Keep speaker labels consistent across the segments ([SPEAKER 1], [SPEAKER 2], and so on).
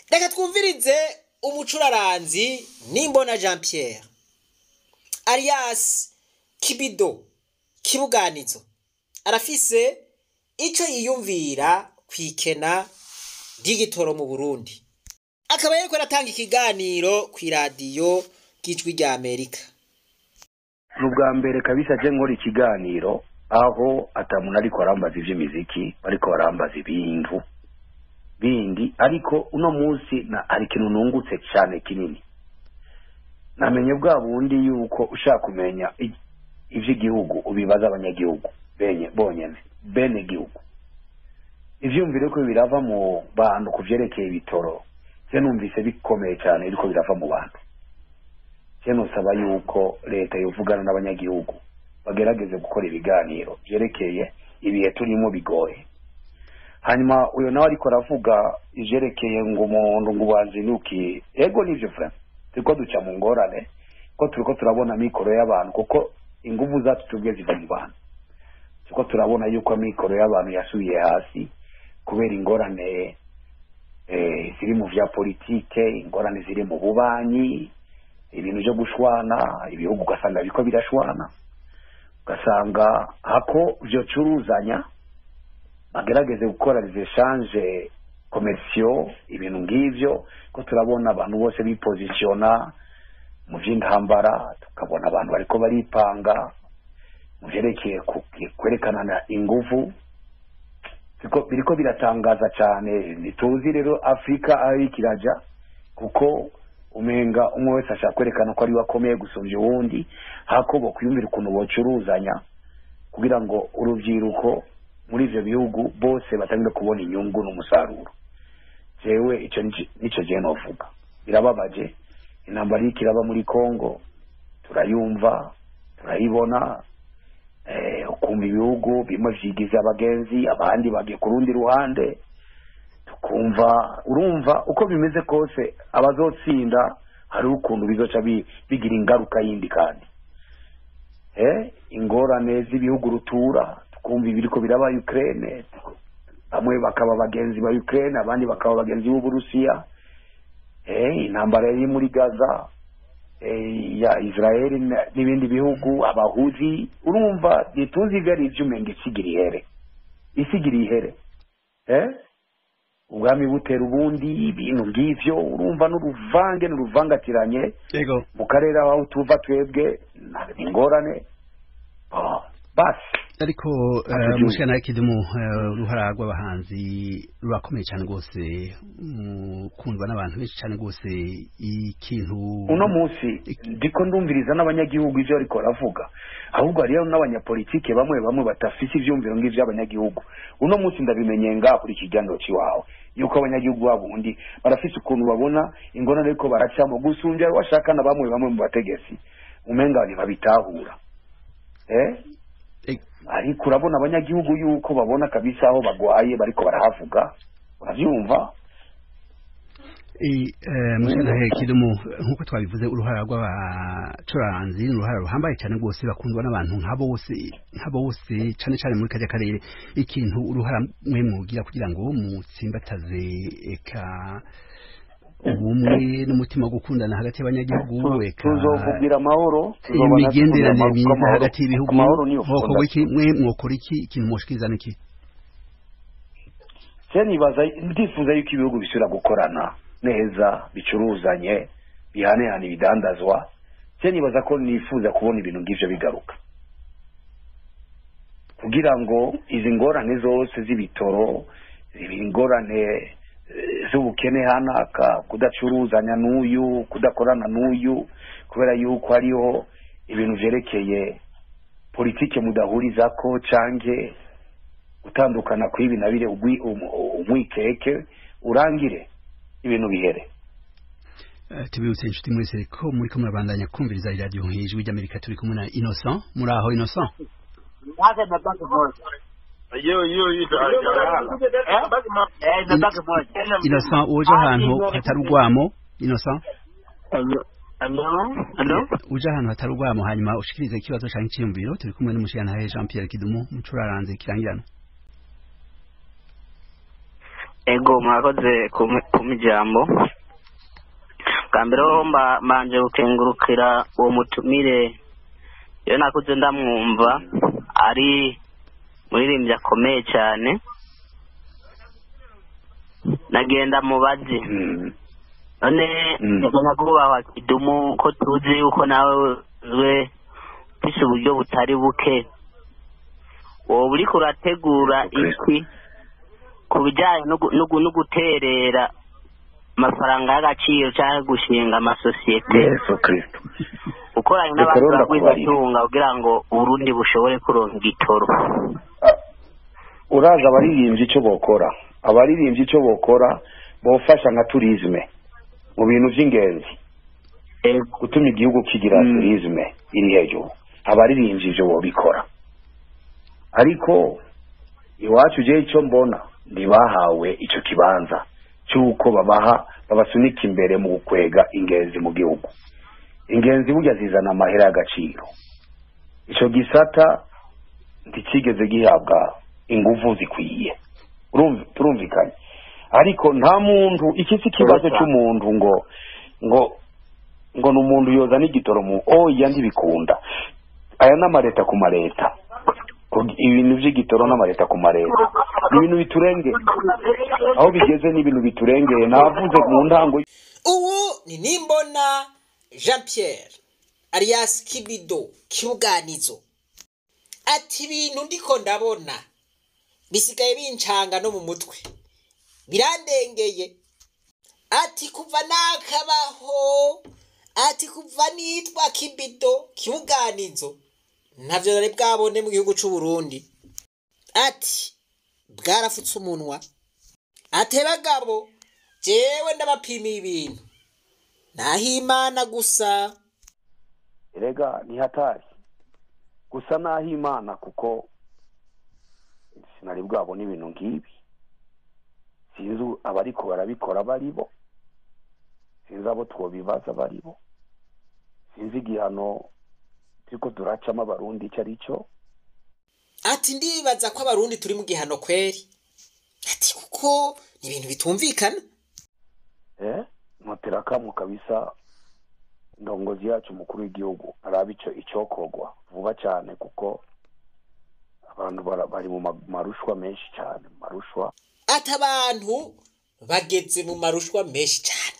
[SPEAKER 1] reka twumvirize umucuraranzi nimbona jean pierre alias kibido kibuganizo arafise ico yiyumvira kwikena ry'igitoro mu burundi akaba yariko aratanga ikiganiro kw'iradiyo ry'ijwi rya amerika
[SPEAKER 2] ni ubwa mbere kabisa je nkora ikiganiro aho atamuntu ariko arambaza ivy'imiziki bariko barambaza ibintu bindi ariko uno munsi na hari ikintu nungutse cyane kinini namenye bwa bundi yuko ushaka kumenya i- ivy'igihugu ubibaza abanyagihugu benye bonyene bene gihugu ivyumvire ko birava mu bantu ku vyerekeye ibitoro je numvise bikomeye cyane biriko birava mu bantu je nosaba yuko leta yovugana n'abanyagihugu bagerageze gukora ibiganiro vyerekeye ibihe turimo bigoye hanyuma uyo nawe ariko aravuga ivyerekeye ngo umuntu ngo ubanzinuki ego nivyo frema turiko duca mu ngorane ko turiko turabona mikoro y'abantu kuko inguvu zacu tubwe ziva mu bantu turiko turabona yuko amikoro y'abantu yasubiye hasi kubera ingorane eh, ziri mu vya politike ingorane ziri mu bubanyi ibintu vyo gushwana ibihugu ugasanga biriko birashwana ugasanga hako vyocuruzanya bagerageze gukora les échanges commerciaux ibintu ng'ivyo ko turabona abantu bose bipozisiona mu vy'intambara tukabona abantu bariko baripanga mu vyerekeye ku- kwerekanana inguvu Biriko- biriko biratangaza cane ntituzi rero afurika aho iriko iraja kuko umenga umwe wese ashaka kwerekana ko ariwe akomeye gusumvya uwundi hako bokwiyumvira ukuntu bocuruzanya kugira ngo urubyiruko muri ivyo bihugu bose batangire kubona inyungu n'umusaruro jewe ico nico- nico je novuga birababaje intambara iriko iraba muri congo turayumva turayibona eh, ukumva ibihugu bimwe vyigize abagenzi abandi bagiye ku rundi ruhande tukumva urumva uko bimeze kose abazotsinda hariho ukuntu bizoca bi- bigira ingaruka yindi kandi eh, ingorane z'ibihugu rutura tukumva ibiriko biraba Ukraine bamwe bakaba bagenzi ba Ukraine abandi bakaba bagenzi b'Uburusiya eh, intambara iri muri Gaza eh, ya Israel na- n'ibindi bihugu abahuzi urumva ntituzi ivyo ari ivy'umenga isigira ihere isigira ihere eh? ubwami butera ubundi ibintu ng'ivyo urumva n'uruvange n'uruvangatiranye
[SPEAKER 3] Ego.
[SPEAKER 2] mu karere aho tuva twebwe nta- ni ingorane Ah, basi
[SPEAKER 3] ariko
[SPEAKER 2] Ati
[SPEAKER 3] mushika nawe kidumu eh, uruhara rw'abahanzi rurakomeye cyane rwose mu kundwa n'abantu benshi cyane rwose ikintu
[SPEAKER 2] uno munsi ndiko ndumviriza n'abanyagihugu ivyo ariko baravuga ahubwo hariyo n'abanyapolitike bamwe bamwe batafise ivyumviro ng'ivy'abanyagihugu uno munsi ndabimenye ngaha kuri iki kiganiro ciwawe yuko abanyagihugu babundi barafise ukuntu babona ingorane ariko baracamo gusumbya washaka na bamwe bamwe mu bategetsi umenga ntibabitahura eh
[SPEAKER 3] Eh,
[SPEAKER 2] ariko urabona abanyagihugu yuko babona kabisa aho bagwaye bariko barahavuga uravyumva
[SPEAKER 3] Eh, eh, mushika nawe kidumu nk'uko twabivuze uruhara rw'abacuranzi ni uruhara ruhambaye cyane rwose bakundwa n'abantu nka bose nka bose cyane cyane muri kajya karere ikintu uruhara mwe mugira kugira ngo mutsimbataze eka ubumwe n'umutima wo gukundana hagati y'abanyagihugu eka
[SPEAKER 2] tuzovugira amahoro tuzobona
[SPEAKER 3] imigenderanire
[SPEAKER 2] tuvuga
[SPEAKER 3] myiza
[SPEAKER 2] amahoro.
[SPEAKER 3] hagati y'ibihugu
[SPEAKER 2] amahoro niyo
[SPEAKER 3] mwokorwa
[SPEAKER 2] fondasiyo
[SPEAKER 3] iki mwe mwokora iki ikintu mwoshikiriza niki
[SPEAKER 2] se nibaza ndifuza yuko ibihugu bisubira gukorana neza bicuruzanye bihanehana ibidandazwa se nibaza ko nifuza kubona ibintu ng'ivyo bigaruka kugira ngo izi ngorane zose z'ibitoro ingorane eh, z'ubukene hanaka kudacuruzanya n'uyu kudakorana n'uyu kubera yuko hariho ibintu vyerekeye politike mudahurizako canke gutandukana kw'ibi na bire ugwi- um- umwikeke urangire ibintu bihere
[SPEAKER 3] Eh, tubibutse inshuti mwese ko muri ko murabandanya kumviriza iradiyo nk'ijwi ry'amerika turi kumwe na innocent muri aho innocent
[SPEAKER 4] Yo, yo, yo. Eh, nataka moja.
[SPEAKER 3] innocent uje ahantu hatari urwamo innocent
[SPEAKER 4] Hello. Hello.
[SPEAKER 3] uje ahantu hatari urwamo hanyuma ushikirize ikibazo canke iciyumviro turi kumwe n'umushiyantahe jean pierre kidumu mucuraranze kirangirano
[SPEAKER 4] ego mwakoze kuma ijambo bwa mbere ho mba- mbanje gukengurukira uwo mutumire iyo nakuze ndamwumva ari muririmbyi akomeye cyane nagenda mubazi
[SPEAKER 2] Mm.
[SPEAKER 4] none
[SPEAKER 2] Mm.
[SPEAKER 4] nyakubahwa kidumu ko tuzi yuko nawe uzwe ufise uburyo butari buke wowe uriko urategura iki ku bijyanye no gu- no gu- no guterera amafaranga y'agaciro cyangwa gushinga amasosiyete
[SPEAKER 2] yesu kristo
[SPEAKER 4] ukoranye
[SPEAKER 2] Reka
[SPEAKER 4] n'abantu
[SPEAKER 2] rero
[SPEAKER 4] bagwizatunga kugira ngo uburundi bushobore kuronka igitoro
[SPEAKER 2] uraza abaririmbyi icyo bokora abaririmbyi icyo bokora bofasha nka turizme mu bintu by'ingenzi
[SPEAKER 4] Ego.
[SPEAKER 2] gutuma igihugu kigira
[SPEAKER 4] Mm.
[SPEAKER 2] turizme iri hejuru abaririmbyi ibyo bobikora ariko iwacu je icyo mbona ntibahawe icyo kibanza cy'uko babaha babasunika imbere mu gukwega ingenzi mu gihugu ingenzi burya zizana amahera y'agaciro icyo gisata ntikigeze gihabwa ingufu zikwiye Urumv- turumvikanye ariko nta muntu iki si ikibazo
[SPEAKER 4] Urasa.
[SPEAKER 2] cy'umuntu ngo ngo ngo ni umuntu yoza n'igitoro mu oya ntibikunda aya ni amaleta ku maleta Ku- ibintu by'igitoro n'amaleta ku maleta ni ibintu biturengeye aho bigeze ni ibintu biturengeye navuze mu ntango
[SPEAKER 1] ubu ni nimbona jean pierre alias kibido kibuganizo ati ibintu ndiko ndabona bisigaye bincanga no mu mutwe birandengeye ati kuva nakabaho ati kuva nitwa kibido kibuganizo ntavyo nari bwabone mu gihugu c'u Burundi ati bwarafutse umunwa ate bagabo jewe ndabapimiye ibintu naho imana gusa
[SPEAKER 2] erega ni hatari gusa naho imana kuko sinari bwabona ibintu nk'ibi sinzi abariko barabikora bari bo sinzi abo twobibaza bari bo sinzi igihano turiko turacamo abarundi icyo ari cyo
[SPEAKER 1] ati ndibaza ko abarundi turi mu gihano kweri ati kuko ni ibintu bitumvikana
[SPEAKER 2] eh notera kamwe kabisa ndongozi yacu umukuru w'igihugu araba ico icokogwa vuba cyane kuko abantu bara- bari mu ma- marushwa menshi cyane mu marushwa
[SPEAKER 1] ati abantu bageze mu marushwa menshi cyane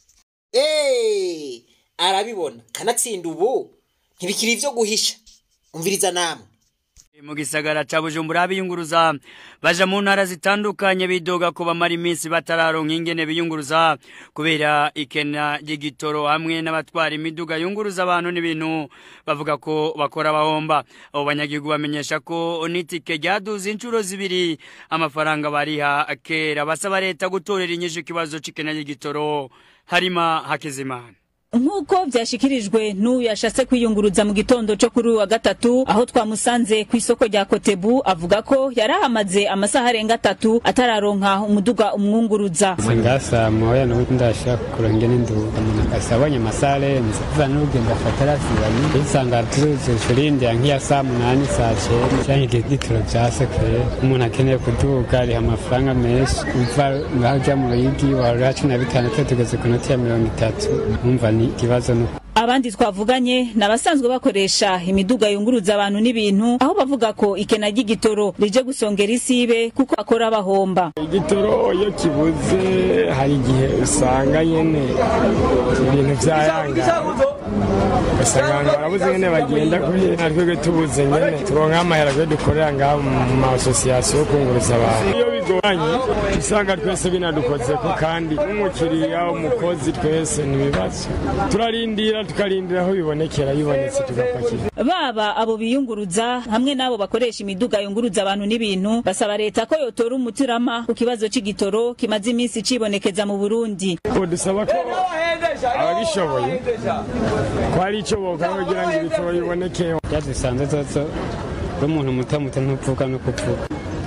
[SPEAKER 1] eee arabibona kanatsinda ubu ntibikiri ibyo guhisha umviriza namwe
[SPEAKER 5] mu gisagara ca bujumbura biyunguruza baja mu ntara zitandukanye bidoga ko bamara iminsi batararonka ingene biyunguruza kubera ikena ry'igitoro hamwe n'abatwara imiduga yunguruza abantu n'ibintu bavuga ko bakora bahomba abo banyagihugu bamenyesha ko n'itike ryaduze inshuro zibiri amafaranga bariha kera basaba leta gutorera inyishu ikibazo c'ikena ry'igitoro harima hakizimana
[SPEAKER 6] nk'uko byashyikirijwe n'uyu yashatse kwiyunguruza mu gitondo cyo kuri uyu wa gatatu aho twamusanze ku isoko rya kotebu avuga ko yari ahamaze amasaha arenga atatu atararonka umuduga umwunguruza
[SPEAKER 7] singasa moya nuko ndashaka kurenge n'induga umuntu akasabonye amasaha arenze kuva n'urugendo afata arasibanye usanga tuzuze shurinde nk'iya saa munani saa cyenda cyangwa igihe gitoro bya sekere umuntu akeneye kuduga ariha amafaranga menshi uva ngaho ujya mu ruyigi wahora cumi na bitandatu tugeze ku noti ya mirongo itatu umva ni ikibazo ni
[SPEAKER 6] abandi twavuganye ni abasanzwe bakoresha imiduga yunguruza abantu n'ibintu aho bavuga ko ikena ry'igitoro rije gusongera isibe kuko bakora bahomba
[SPEAKER 8] igitoro iyo kibuze hari igihe usanga nyine ibintu byayangana ugasanga abantu barabuze nyine bagenda kubera twebwe tubuze nyine turonka amahera twe dukorera ngaho mu masosiyasiyo yo kunguruza abantu iyo bigoranye usanga twese binadukozeko kandi n'umukiriya umukozi twese ni ibibazo turarindira tukarindira aho bibonekera bibonetse tugapakira
[SPEAKER 6] baba abo biyunguruza hamwe n'abo bakoresha imiduga yunguruza abantu n'ibintu basaba leta ko yotora umutirama ku kibazo c'igitoro kimaze iminsi cibonekeza mu burundi
[SPEAKER 8] ubu dusaba ko ababishoboye ko hari icyo bokora kugira ngo ibitoro biboneke
[SPEAKER 7] byadusanze zozo n'umuntu muto muto ntuvuga no kuvuga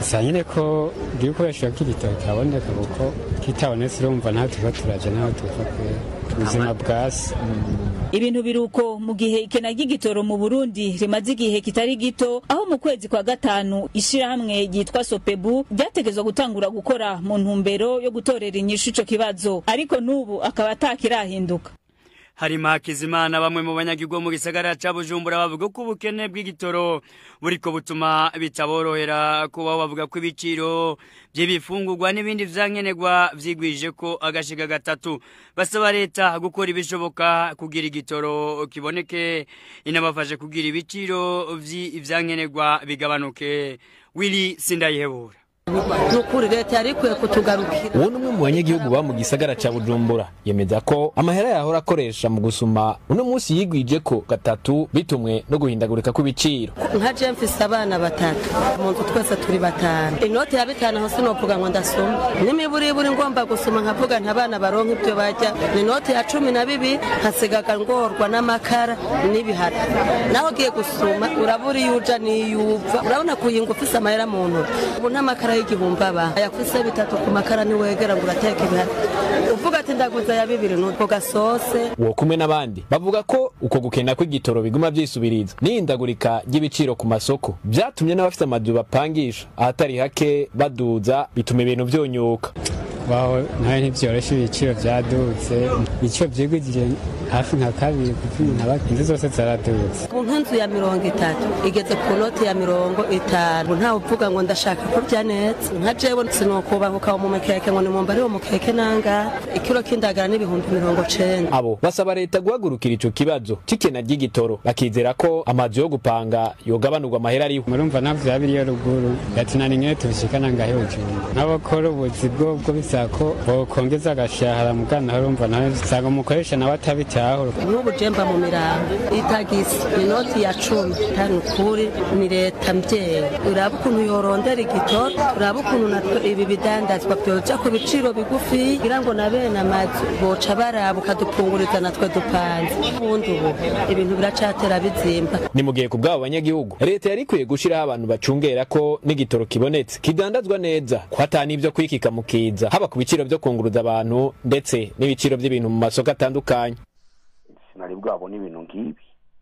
[SPEAKER 7] gusa nyine ko ibikoresho by'igitoro kiraboneka kuko kitabonetse urumva ntaho tuba turaje naho tuva kubera ubuzima bwasi
[SPEAKER 6] ibintu biruko mu gihe ikena ry'igitoro mu Burundi rimaze igihe kitari gito aho mu kwezi kwa gatanu ishirahamwe ryitwa Sopebu ryategezwa gutangura gukora mu ntumbero yo gutorera inyishu ico kibazo ariko n'ubu akaba atakirahinduka
[SPEAKER 5] harimo hakizimana bamwe mu banyagirwa mu gisagara ca bujumbura bavuga ko ubukene bw'igitoro buriko butuma bitaborohera kubaho bavuga ko ibiciro by'ibifungurwa n'ibindi vyankenerwa vyigwije ko agashiga gatatu basaba leta gukora ibishoboka kugira igitoro kiboneke inabafashe kugira ibiciro vy'ivyankenerwa bigabanuke wili sindayihebura
[SPEAKER 9] nukuri leta yari ikwiye kutugarukira
[SPEAKER 10] uwo ni umwe mu banyagihugu ba mu gisagara ca bujumbura yemeza ko amahera yahora akoresha mu gusuma uno munsi yigwije ko gatatu bitumwe no guhindagurika kw'ibiciro
[SPEAKER 9] nka je mfise abana batatu mu nzu twese turi batanu inoti ya bitanu aho sinovuga ngo ndasoma n'imiburiburi ngomba gusoma nkavuga nti abana baronka ibyo barya ni inoti ya cumi na bibiri hasigaga ngorwa n'amakara n'ibihara naho ugiye gusuma urabura iyo uja n'iyo uva urabona kuyinga ufise amahera mu ntoki ubu ntamakara y'igihumbi aba ayafise bitatu ku makara niwegera ngo urateka ibihara uvuga ati ndaguza ya bibiri n'utwo gasose
[SPEAKER 10] uwo kumwe n'abandi bavuga ko uko gukena kw'igitoro biguma vyisubiriza n'ihindagurika ry'ibiciro ku masoko vyatumye n'abafite amazu bapangisha ahatari hake baduza bituma ibintu vyonyuka
[SPEAKER 7] baho nawe ntivyoroshe ibiciro vyadutse ibiciro vyigwije hafi nka kabiri kuko umuntu aba inzu zose zaradutse
[SPEAKER 9] ku nk'inzu ya mirongo itatu igeze ku noti ya mirongo itanu ntawe uvuga ngo ndashaka kurya neza nka jewe sinokubahuka mu mukeke ngo nimumba ari wo mukeke nanga ikiro k'indagara n'ibihumbi mirongo cenda
[SPEAKER 10] abo basaba leta guhagurukira ico kibazo c'ikena ry'igitoro bakizera ko amazu yo gupanga yogabanurwa amahera ariho
[SPEAKER 7] murumva navyo yabiriyo ruguru yatunana ingene tubishikana ngahe hejuru n'abakora ubuzi bwobwo bisaba ko bokongeza agashahara mugana aho urumva nawe usanga umukoresha nawe atabitaho
[SPEAKER 9] nk'ubu jemba mu mirango itagisi inoti ya cumi tani ukuri ni leta mbyeyi uraba ukuntu yorondera igitoro uraba ukuntu natwe ibi bidandazwa byoja ku biciro bigufi kugira ngo na bene amazu boca baraba ukadupunguriza natwe dupanze ubundi ubu ibintu biracatera bizimba
[SPEAKER 10] ni mu gihe ku bw'abo banyagihugu leta yari ikwiye gushiraho abantu bacungera ko n'igitoro kibonetse kidandazwa neza ko ata n'ivyo kwikika mu kiza haba ku biciro vyo kunguruza abantu ndetse n'ibiciro vy'ibintu mu masoko atandukanye
[SPEAKER 2] sinari bwabona ibintu nk'ibi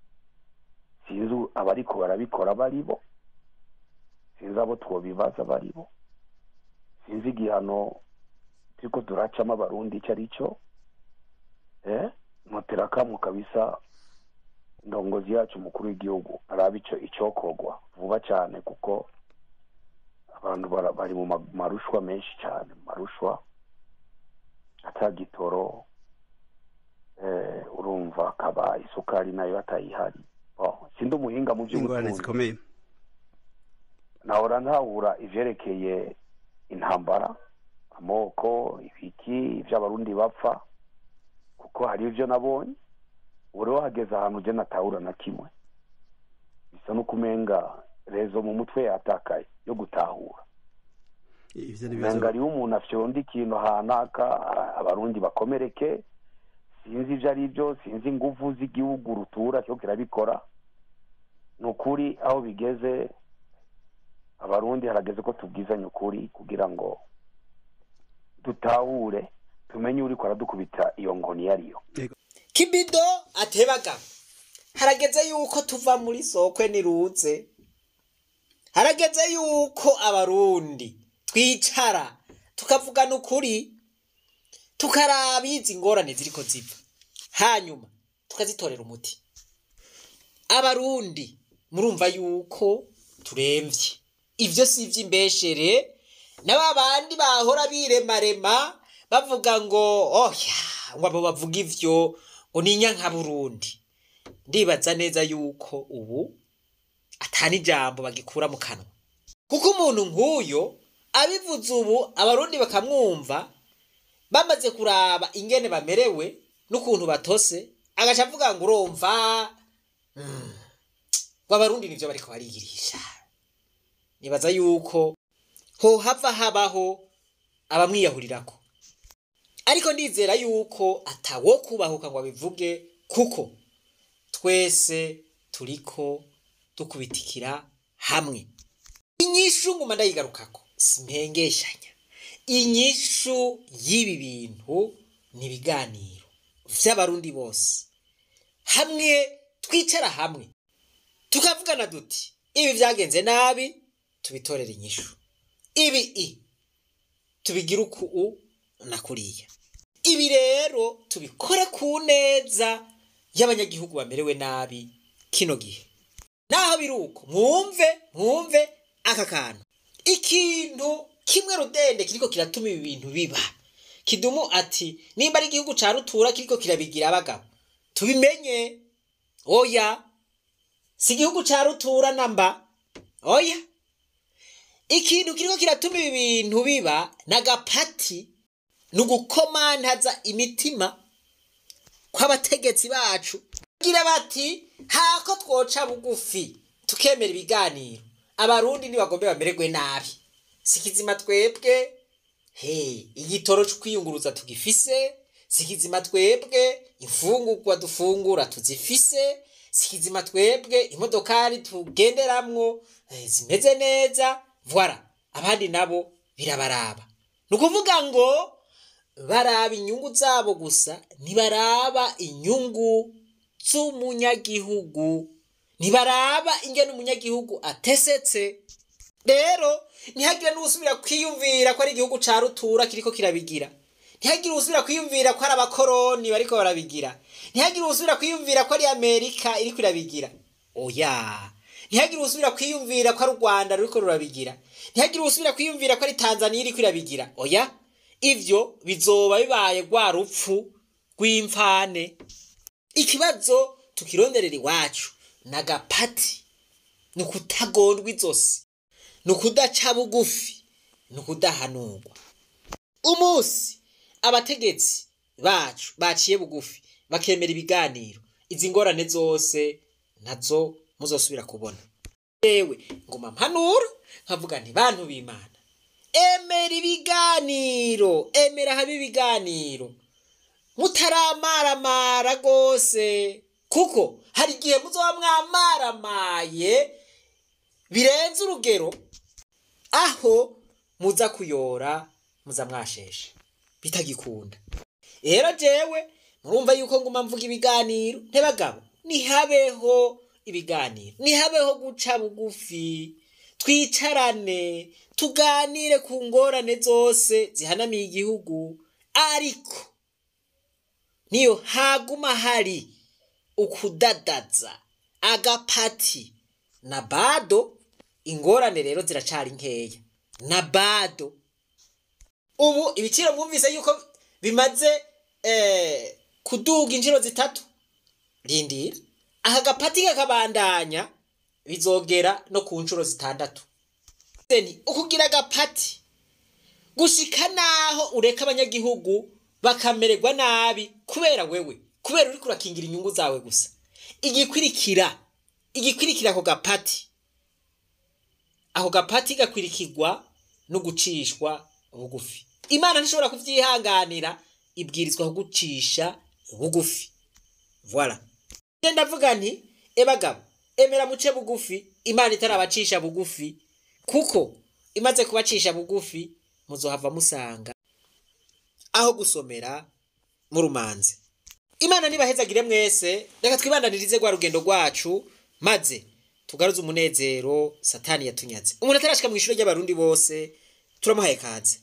[SPEAKER 2] sinzi abariko barabikora baribo sinzi abo twobibaza baribo sinzi igihano turiko turacamo abarundi ico ari cyo eh ntotera kamwe kabisa ndongozi yacu umukuru w'igihugu araba ico icokogwa vuba cyane kuko abantu bara- bari mu ma- marushwa menshi cyane mu marushwa atagitoro eh, urumva akaba isukari nayo atayihari oh, sindi umuhinga mu
[SPEAKER 3] ingorane
[SPEAKER 2] by'ubutunzi
[SPEAKER 3] zikomeye
[SPEAKER 2] nahora ntahura ivyerekeye intambara amoko ibiki ivy'abarundi bapfa kuko hari ivyo nabonye ubu rero hageze ahantu je natahura na kimwe bisa no kumenga rezo mu mutwe yatakaye yo gutahura
[SPEAKER 3] ivyo ni ibibazo
[SPEAKER 2] menga hariho umuntu afyonda ikintu hanaka a- abarundi bakomereke sinzi ivyo ari byo sinzi inguvu z'igihugu rutura cyo kirabikora ni ukuri aho bigeze abarundi harageze ko tubwizanya ukuri kugira ngo dutahure tumenye uriko aradukubita iyo nkoni iyo ariyo
[SPEAKER 1] kibido atebaga harageze yuko tuva muri sokwe niruze harageze yuko abarundi twicara tukavugana ukuri tukaraba izi ngorane ziriko zipfa hanyuma tukazitorera umuti abarundi murumva yuko turemvye ivyo si ivy'imbeshere na ba bandi bahora biremarema bavuga ngo oya ngo abo bavuga ivyo ngo ni nka burundi ndibaza neza yuko ubu atani ijambo bagikura mu kanwa kuko umuntu nk'uyo abivuze ubu abarundi bakamwumva bamaze kuraba ingene bamerewe n'ukuntu batose agaca avuga ngo urumva mm, ngo abarundi nivyo bariko barigirisha nibaza yuko hohava habaho abamwiyahurirako ariko ndizera yuko atawo kubahuka ngo abivuge kuko twese turiko dukubitikira hamwe inyishu nguma ndayigarukako simpengeshanya inyishu y'ibi bintu ni ibiganiro vy'abarundi bose hamwe twicara hamwe tukavugana duti ibi vyagenze nabi tubitorera inyishu ibi i tubigira uku u na kuriya ibi rero tubikore ku neza y'abanyagihugu bamerewe nabi kino gihe naho biri uko mwumve mwumve aka kantu ikintu kimwe rudende kiriko kiratuma ibi bintu biba kidumu ati nimba ari igihugu ca rutura kiriko kirabigira abagabo tubimenye oya si igihugu ca rutura namba oya ikintu kiriko kiratuma ibi bintu biba n'agapati ni ugukomantaza imitima kw'abategetsi bacu gira bati hako twoca bugufi tukemera ibiganiro abarundi ntibagombe bamererwe nabi sikizima twebwe he igitoro cyo kwiyunguruza tugifise sikizima twebwe imfungurwa dufungura tuzifise sikizima twebwe imodokari tugenderamwo eh, zimeze neza voila abandi nabo birabaraba ni ukuvuga ngo baraba inyungu zabo gusa ntibaraba inyungu z'umunyagihugu ntibaraba ingene umunyagihugu atesetse rero ntihagire n'usubira kwiyumvira ko ari igihugu ca rutura kiriko kirabigira ntihagire usubira kwiyumvira ko ari abakoroni bariko barabigira ntihagire usubira kwiyumvira ko ari amerika iriko irabigira oya ntihagire usubira kwiyumvira ko ari u rwanda ruriko rurabigira ntihagire usubira kwiyumvira ko ari tanzaniya iriko irabigira oya ivyo bizoba bibaye rwa rupfu rw'imfane ikibazo tukironderera iwacu n'agapati ni ukutagondwa izosi ni ukudaca bugufi ni ukudahanurwa umunsi abategetsi bacu baciye bugufi bakemera ibiganiro izi ngorane zose nazo muzosubira kubona yewe nguma mpanura nkavuga nti bantu b'imana emera ibiganiro emera habe ibiganiro mutaramaramara rwose kuko hari igihe muzoba mwamaramaye birenze urugero aho muza kuyora muza mwasheshe bitagikunda rero jewe murumva yuko nguma mvuga ibiganiro ntibagabo nihabeho ibiganiro nihabeho guca bugufi twicarane tuganire ku ngorane zose zihanamiye igihugu ariko niyo haguma hari ukudadaza agapati na bado ingorane rero ziracari nkeya na bado ubu ibiciro mwumvise yuko bimaze eh, kuduga inshuro zitatu rindira aka gapati kakabandanya bizogera no ku nshuro zitandatu Then, ukugira agapati gushika naho ureka abanyagihugu bakamererwa nabi kubera wewe kubera uriko urakingira inyungu zawe gusa igikwirikira igikwirikira ako gapati ako gapati gakwirikirwa no gucishwa bugufi imana ntishobora kuvyihanganira ibwirizwa kugucisha bugufi voila nge ndavuga nti ebagabo emera muce bugufi imana itarabacisha bugufi kuko imaze kubacisha bugufi muzohava musanga aho gusomera mu rumanze imana nibahezagire mwese reka twibandanirize rwa rugendo rwacu maze tugaruze umunezero satani yatunyaze umuntu atarashika mu ishuri ry'abarundi bose turamuhaye kaze